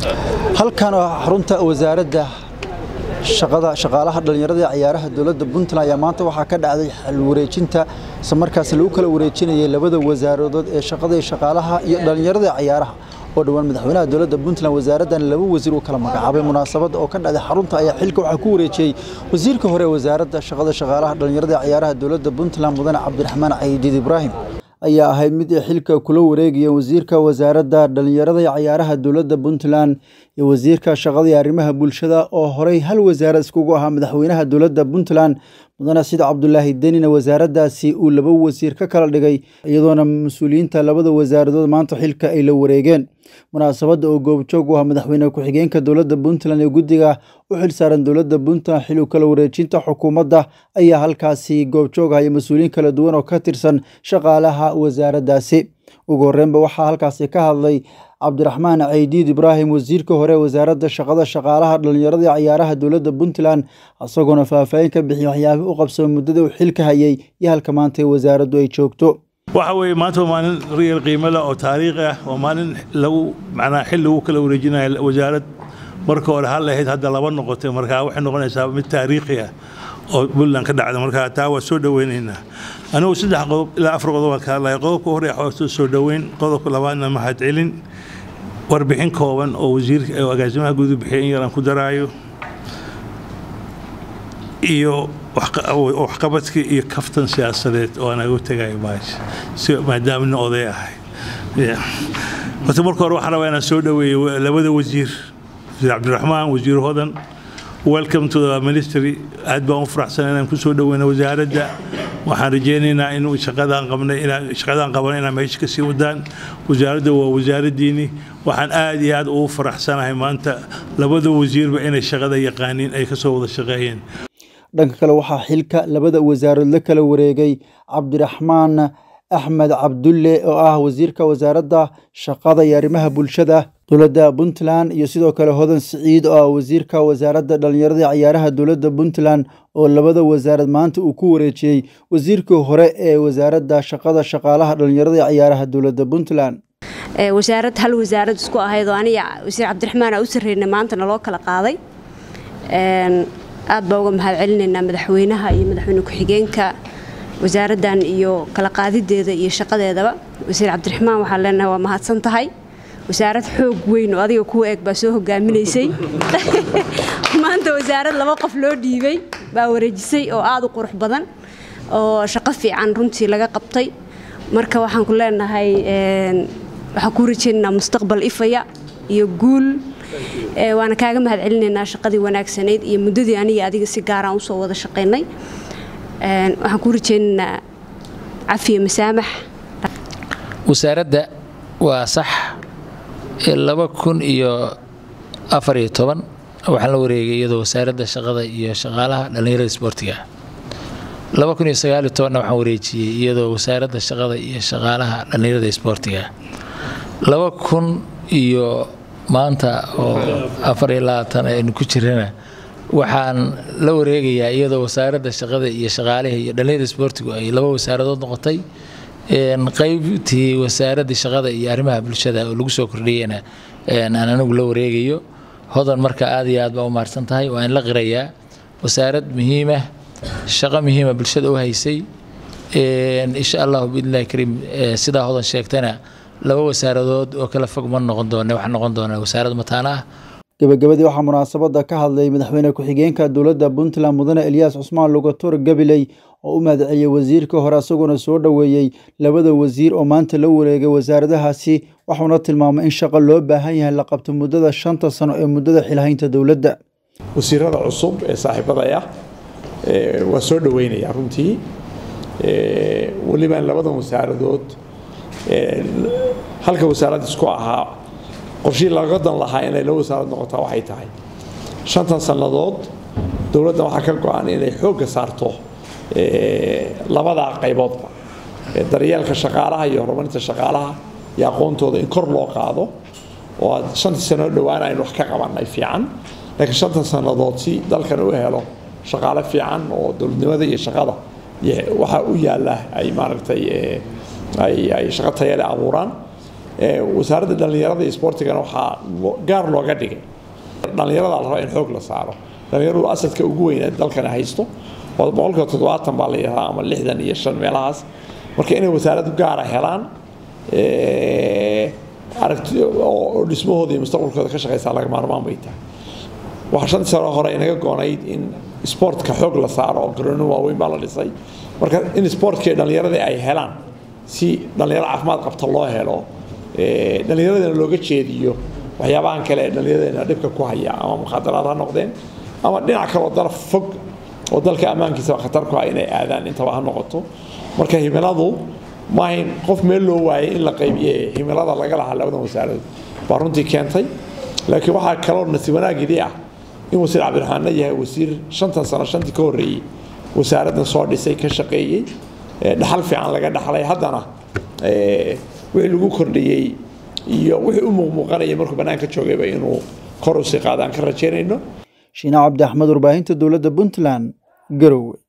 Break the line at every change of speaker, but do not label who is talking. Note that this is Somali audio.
halkan oo xarunta wasaaradda shaqada shaqaalaha dhallinyarada ee ciyaaraha dowladda puntland ayaa maanta waxaa ka dhacday xal wareejinta isla markaas lagu kala wareejinayay labada wasaaradood ee shaqada iyo shaqaalaha iyo dhallinyarada ee ciyaaraha oo dhowaan madaxweynaha dowladda puntland wasaaraddan laba wasiir u kala magacaabay munaasabadda oo ka dhacday xarunta ayaa xilka waxaa ku wareejiyey wasiirka hore ee wasaaradda shaqada shaqaalaha dhallinyarada ee ciyaaraha dowladda puntland mudane cabdiraxmaan cayidiid ibraahim ayaa ahayd mid ay xilka kula wareegayeen wasiirka wasaaradda dhallinyarada iyo ciyaaraha dowladda puntland iyo wasiirka shaqada iyo arrimaha bulshada oo horey hal wasaarad iskugu ahaa madaxweynaha dowladda puntland mudane sida cabdulaahi denina wasaaraddaasi uu laba wasiir ka kala dhigay iyadoona mas-uuliyiinta labada wasaaradood maanta xilka ay la wareegeen munaasabadda oo goobjoog u ah madaxweyne ku-xigeenka dowladda puntland ee guddiga u xilsaaran dowladda puntland xil u kala wareejinta xukuumadda ayaa halkaasi goobjoog ah iyo mas-uuliyiin kala duwan oo ka tirsan shaqaalaha wasaaraddaasi ugu horreynba waxaa halkaasi ka hadlay cabdiraxmaan caydiid ibraahim wasiirka hore wasaaradda shaqada shaqaalaha dhallinyarada iyo ciyaaraha dowladda puntland isagoona faahfaahin ka bixiyay waxyaabih u qabsama muddada uu xilka hayay iyo halka maanta ee wasaaraddu ay joogto
waxa weeye maanta waa maalin riyal qiimo leh oo taariikhi ah waa maalin lagu macnaa xil lagu kala wareejinayo wasaarad marka hore hal ahayd hadda laba noqotay markaa waxay noqonaysaa mid taariikhi ah oo puntland ka dhacda markaa taa waa soo dhoweynaynaa anigu saddex qodob ilaa afar qodob aan ka hadlaya qodobka hore waxaa soo dhoweyn qodobka labaadna mahad celin warbixin kooban oo wasiirka oo agaasimaha guud bixiyay in yaraan ku daraayo iyo waxqabadkii iyo kaftan siyaasadeed oo aan aga tegayo baasha si maadaama nin oday ahay horta marka hore waxaan rabaa inaan soo dhoweeyo labada wasiir wasiir cabdiraxmaan wasiir hodan welcome to the ministry aad baan u faraxsan inaan ku soo dhoweyno wasaaradda waxaan rajeynaynaa in shaqadaan qabnay inaan shaqadaan qabanay inaan meesha ka sii wadaan wasaaradda waa wasaaraddiini waxaan aad iyo aad ugu faraxsanahay maanta labada wasiirba inay shaqada yaqaaniin ay kasoo wada shaqeeyeen
dhanka kale waxaa xilka labada wasaarood la kala wareegay cabdiraxmaan axmed cabdulle oo ah wasiirka wasaaradda shaqada iyo arrimaha bulshada dowladda puntland iyo sidoo kale hodan siciid oo ah wasiirka wasaaradda dhallinyarada iyo ciyaaraha dowladda puntland oo labada wasaarad maanta uu ku wareejiyey wasiirkii hore ee wasaaradda shaqada shaqaalaha dhallinyarada iyo ciyaaraha dowladda puntland
wasaarad hal wasaarad isku ahayd oo aniga wasiir cabdiraxmaan aa u sarreynay maanta naloo kala qaaday aad baa uga mahad celinaynaa madaxweynaha iyo madaxweyne ku-xigeenka wasaaraddan iyo kala qaadideeda iyo shaqadeedaba wasiir cabdiraxmaan waxaan leenahay waa mahadsan tahay wasaarad xoog weyn oo adiga kuwa eeg baa soo hogaaminaysay maanta wasaarad laba qof loo dhiibay baa wareejisay oo aada u qurux badan oo shaqo fiican runtii laga qabtay marka waxaan ku leenahay waxaan kuu rajaynaynaa mustaqbal ifaya iyo guul waana kaaga mahad celinaynaa shaqadii wanaagsanayd iyo muddadii aniga adiga si gaaraan usoo wada shaqaynay waxaan kuu rajaynaynaa cafiya masaamax
wasaaradda waa sax laba kun iyo afar iyo toban waxaan la wareegay iyadoo wasaaradda shaqada iyo shaqaalaha dhallinyarada isboortiga laba kun iyo sagaaliyo tobanna waxaan wareejiyey iyadoo wasaaradda shaqada iyo shaqaalaha dhallinyarada isboortiga laba kun iyo maanta oo afar iyo labaatan aynu ku jirana waxaan la wareegayaa iyadoo wasaaradda shaqada iyo shaqaalaha iyo dhallinyarada isboortigu ay laba wasaaradood noqotay qaybtii wasaaraddii shaqada iyo arrimaha bulshada oo lagu soo kordhiyeyna aan anigu la wareegayo hodan marka aad iyo aad baa u mahadsan tahay waa in la qirayaa wasaarad muhiimah shaqo muhiima bulshada u haysay insha allahu biidnillahi kariim sidaa hodan sheegtana laba wasaaradood oo kala fog ma noqon doone waxaa noqon doonaa wasaarad mataana ah
gabagabadii waxaa munaasabadda ka hadlay madaxweyne ku-xigeenka dowladda puntland mudane elyaas cusmaan lugator gabiley oo u mahadceliyey wasiirka hore isagoona soo dhoweeyey labada wasiir oo maanta la wareegay wasaaradahaasi waxuuna tilmaamay in shaqo loo baahan yahay la qabto muddada shanta sano ee muddada xilhaynta dowladda
wasiirada cusub ee saaxiibadaya waa soo dhoweynayaa runtii weliba labadan wasaaradood halka wasaarad isku ahaa qorshihii laga dan lahaa inay laba wasaarad noqotaa waxay tahay shantan sannadood dowladda waxaa ka go-an inay xoogga saarto labadaa qayboodba daryeelka shaqaalaha iyo horumarinta shaqaalaha iyo aqoontooda in kor loo qaado oo aad shantii sannadood dhowaan aynu wax ka qabannay fiican laakiin shantan sannadood si dalkan u helo shaqaale fiican oo dowladnimada iyo shaqada waxa u yaalla ay maaragtay ay shaqo tayale abuuraan wasaaradda dhallinyarada iyo sportigana waxaa gaar looga dhigay dhallinyarada la rabaa in xoog la saaro dhallinyaradu asadka ugu weyn ee dalkana haysto oo boqolkiiba toddobaatan baa la yidhahdaa ama lixdan iyo shan meelahaas marka inay wasaarad gaara helaan aragti oo dhismahooda iyo mustaqbalkooda ka shaqaysaa laga maarmaan bay tahay waxaa shantii sano hore inaga goonayd in sportka xoog la saaro oo garoono waaweyn baa la dhisay marka in sportkii dhallinyaradii ay helaan si dhallinyaro caafimaad qabta loo helo dhallinyaradana looga jeediyo waxyaabahan kale ee dhallinyaradeenna dhibka ku haya ama mukhaadaraad ha noqdeen ama dhinac kaloo daraf fog oo dalka ammaankiisaba khatar ku ah inay aadaan intaba ha noqoto marka himiladu maahayn qof meel loo waayay in la qaybiye himilada laga lahaa labadan wasaaradood baa runtii keentay laakiin waxaa kaloo nasiib wanaagidii ah in wasiir cabdiraxmaanna yahay wasiir shantan sano shantii ka horreeyey wasaaraddan soo dhisay ka shaqeeyey dhaxal fiican laga dhaxlay haddana wixii lagu kordhiyey iyo wixii u muuqmuuqanayay markuu bannaanka joogayba inuu kor usii qaadaan ka rajaynayno
shiina cabdi axmed warbaahinta dowladda puntland garowe